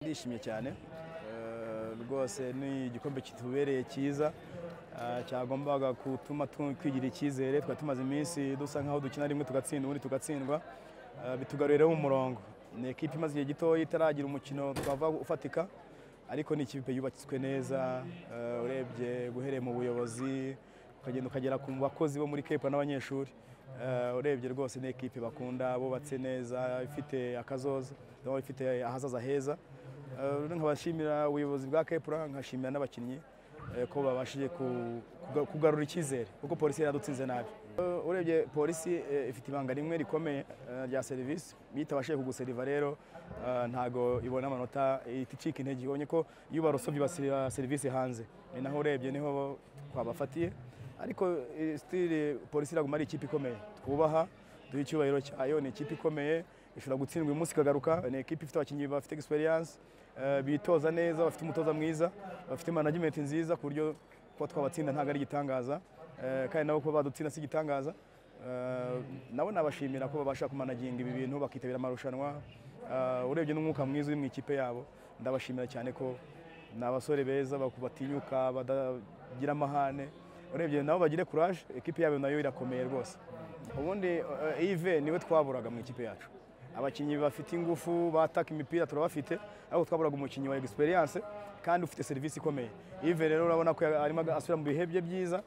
ndishimye cyane rwose ni igikombe kitubereye cyiza cyagombaga gutuma twigirira icyizere twari tumaze iminsi dusa nk'aho dukina rimwe tugatsindwa ubundi tugatsindwa bitugarurireho umurongo ni ekipa imaze igihe gitoya itaragira umukino twava ufatika ariko ni ikipe yubatswe neza urebye guhereye mu buyobozi ukagenda ukagera ku bakozi bo muri kepa n'abanyeshuri urebye rwose ni ekipe bakunda bubatse neza ifite akazoza ifite ahazaza heza nkabashimira ubuyobozi bwa kepura nkashimira n'abakinnyi ko babashije kugarura icyizere kuko polisi yaradutsinze nabi urebye polisi ifite ibanga rimwe rikomeye rya serivisi iyo itabashije kuguseriva rero ntago ibona amanota icika intege ibonye ko iyo barusovye basira serivisi hanze ni naho urebye niho twabafatiye ariko sitiri polisi iraguma ari ikipe ikomeye twubaha duha icyubahiro cyayo ni ikipe ikomeye ishobora gutsindwa uyu munsi ikagaruka ni ekipe ifite abakinnyi bafite egisperiyanse bitoza neza bafite umutoza mwiza bafite manajimenti nziza ku buryo kuba twabatsinda ntabwo ari igitangaza kandi nabo kuba badutsinda si igitangaza nabo nabashimira ko babasha kumanaginga ibi bintu bakitabira amarushanwa urebye n'umwuka mwiza uri mu ikipe yabo ndabashimira cyane ko ni abasore beza batinyuka badagira amahane urebye nabo bagire kuraje ekipe yabo nayo irakomeye rwose ubundi ive niwe twaburaga mu ikipe yacu abakinnyi bafite ingufu bataka imipira turabafite ariko twaburaga umukinnyi wa egisperiyanse kandi ufite serivisi ikomeye ive rero urabona ko arimo asubira mu bihe bye byiza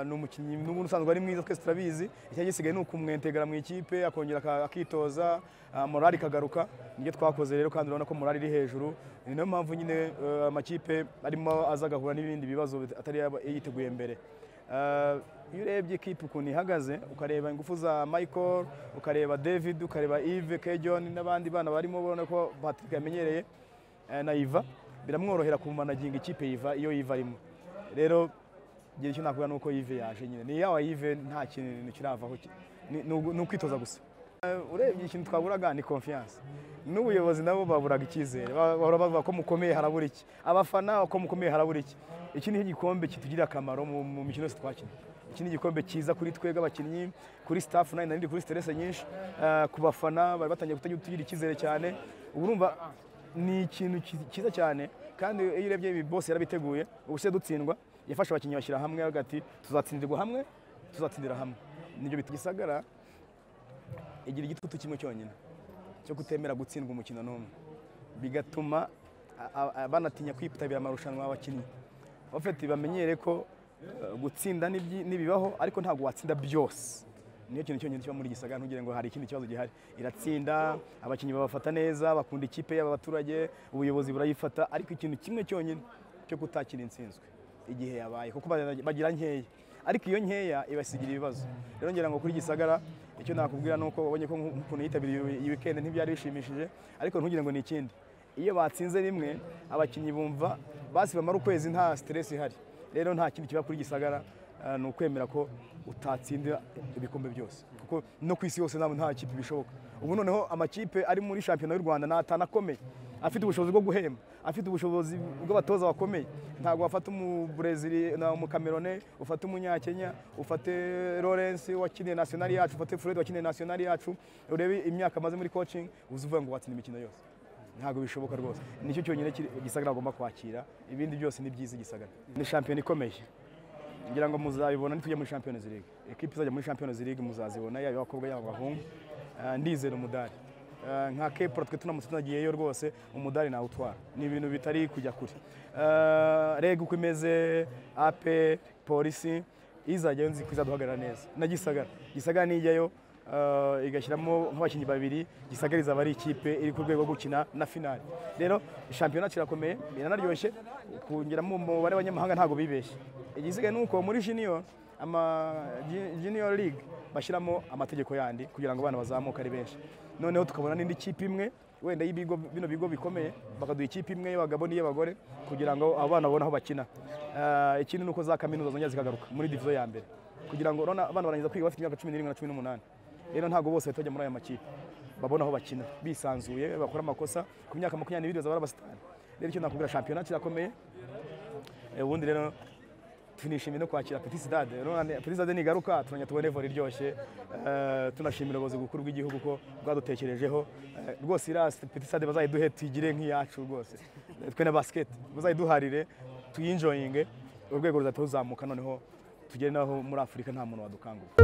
ni umukinnyi n'ubundi usanzwe ari mwiza twese turabizi icyari gisigaye ni ukumwentegera mu ikipe akongera akitoza morali ikagaruka nibyo twakoze rero kandi urabona ko morali iri hejuru ni nayo mpamvu nyine amakipe arimo aza agahura n'ibindi bibazo atari yiteguye mbere iyo urebye ikipe ukuntu ihagaze ukareba ingufu za michael ukareba david ukareba yves kejon n'abandi bana barimo ubona ko patrick yamenyereye na iva biramworohera kumanaginga ikipe yiva iyo yiva arimo rero igihe icyo nakuvuga ni uko yive yaje nyine ni yawa yive nta kintu kiravaho ni ukwitoza gusa urebye ikintu twaburaga ni confiance n'ubuyobozi nabo baburaga icyizere bahora bavuga ko mukomeye harabura iki abafana ko mukomeye harabura iki iki ni igikombe kitugirira akamaro mu mikino yose twakina iki ni igikombe cyiza kuri twebwe abakinnyi kuri staff na nari kuri stress nyinshi ku bafana bari batangiye kutagira icyizere cyane urumva ni ikintu cyiza cyane kandi iyo urebye ibi bose yarabiteguye ubuse dutsindwa yafashe abakinnyi bashyira hamwe hagati tuzatsindirwa hamwe tuzatsindira hamwe nibyo bita igisagara igira igitutu kimwe cyonyine cyo kutemera gutsindwa umukino n'umwe bigatuma banatinya kwitabira amarushanwa y'abakinnyi abafite bamenyere ko gutsinda n'ibibaho ariko ntabwo watsinda byose niyo kintu cyonyine kiba muri gisagara ntugire ngo hari ikindi kibazo gihari iratsinda abakinnyi babafata neza bakunda ikipe y'abaturage ubuyobozi burayifata ariko ikintu kimwe cyonyine cyo kutakira insinzwe igihe yabaye kuko bagira nkeya ariko iyo nkeya ibasigira ibibazo rero ngira ngo kuri gisagara icyo nakubwira ni uko ubonye ko ukuntu yitabiriye iyi wikendi ntibyari bishimishije ariko ntugire ngo ni ikindi iyo batsinze rimwe abakinnyi bumva basi bamara ukwezi nta siteresi ihari rero nta kintu kiba kuri gisagara ni ukwemera ko utatsindira ibikombe byose kuko no ku isi yose nta kipe bishoboka ubu noneho amakipe ari muri shampiyona y'u rwanda atanakomeye afite ubushobozi bwo guhemba afite ubushobozi bw'abatoza bakomeye ntabwo wafata umuburezili umukamerone ufate umunyakenya ufate lawrence wakiniye nationali yacu ufate fred wakiniye nationali yacu urebe imyaka amaze muri coaching uzi uvuga ngo watsinda imikino yose ntabwo bishoboka rwose nicyo cyonyine igisagara agomba kwakira ibindi byose ni byiza igisagara ni shampiyona ikomeye ngira ngo muzabibona nitujya muri shampiyona ziriga ekipa izajya muri shampiyona ziriga muzazibona yaba abakobwa yaba abahungu ndizera umudari nka kepura twe tunamutse tunagiyeyo rwose umudari nawe utwara ni ibintu bitari kujya kure reg uko imeze ape polisi izajyayo nzi ko izaduhagarara neza na gisagara gisagara nijyayo igashyiramo nk'abakinnyi babiri gisagariza abari ikipe iri ku rwego rwo gukina na finali rero shampiyona kirakomeye iranaryoshye kongeramo umubare w'abanyamahanga ntabwo bibeshye igisigaye ni uko muri junior ama junior league bashyiramo amategeko yandi kugira ngo abana bazamuke ari benshi noneho tukabona n'indi kipe imwe wenda y'ibigo bino bigo bikomeye bakaduha ikipe imwe y'abagabo n'iy'abagore kugira ngo abana babone aho bakina ikindi ni uko za kaminuza zongera zikagaruka muri divizo ya mbere kugira ngo abana barangiza kwiga bafite imyaka cumi n'irindwi na cumi n'umunani rero ntabwo bose bahita bajya muri aya makipe babona aho bakina bisanzuye bakora amakosa ku myaka makumyabiri bazaba ari abasitari rero icyo nakubwira shampiyona kirakomeye ubundi rero tunishimiye no kwakira Petit Stade Urabona, Petit Stade nigaruka turongera tubone volley iryoshye Eh, tunashimira ubuyobozi bukuru bw'igihugu ko bwadutekerejeho Eh, rwose irasi Petit Stade bazayiduhe tuyigire nk'iyacu rwose Eh, twe na basket bazayiduharire tuyinjoyinge urwego ruzahita ruzamuka noneho tugere n'aho muri Afurika nta muntu wadukanguka